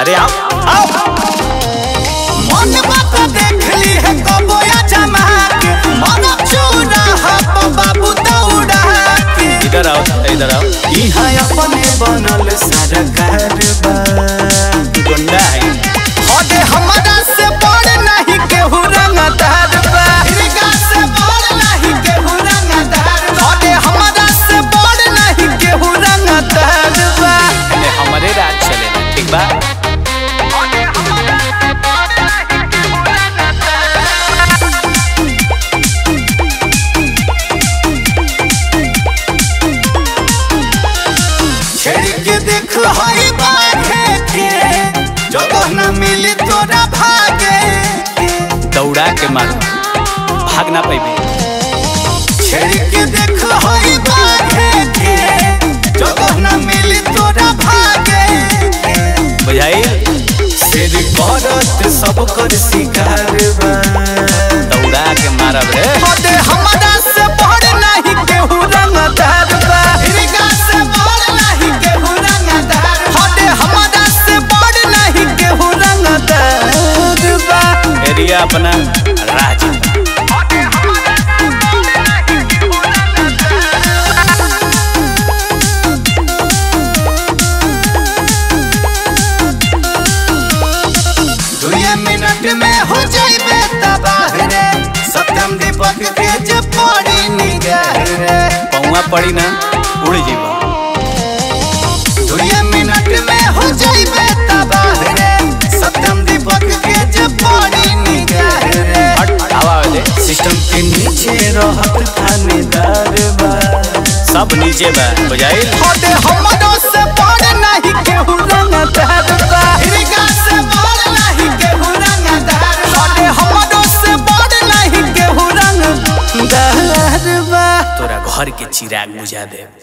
अरे आओ आओ मन बात देख ली है कबो या जमा के मन चूड़ा हप बाबू दौड़ा के इधर आओ इधर आओ इहाँ अपने बनल सरकार बा गुंडा है हदे हमारा से बड़ नहीं केहू रंगदार बा हिरगा से बड़ नहीं केहू रंगदार बा हदे हमारा से बड़ नहीं केहू रंगदार बा एने हमारे राज चलेला ठीक बा हदे हमारा से बड़ नहीं केहू रंगदार छेड़ के देख हई बाघे के जगह न मिली तोरा भागे के दौड़ा के मारो भाग ना पैबे छेड़ के देख हई बाघे के जगह न मिली तोरा भागे के बुझाई सिर करत सब कर शिकार बा दौड़ा के मारब रे हदे हमारा से बड़ नहीं केहू रंगदार बा हिरगा से बड़ नहीं केहू रंगदार हदे हमारा से बड़ नहीं केहू रंगदार बा एरिया अपना राज हदे हमारा से बड़ नहीं केहू रंगदार दुए मिनट में हो जाइबे तबाह रे सत्यम दीपक के जे पड़ी निगाह रे पौवा पड़ी ना उड़ जीवा दुए मिनट में हो जाइबे तबाह रे सत्यम दीपक के जे पड़ी निगाह रे हट हवा दे सिस्टम के नीचे रहत थानेदार बा सब नीचे बा बुझाई हदे हमरो से बड़ नहीं केहू रंगदार बा हिरगा से बड़ नहीं केहू रंगदार हदे हमरो से बड़ नहीं केहू रंगदार बा तोरा घर के चिराग बुझा दे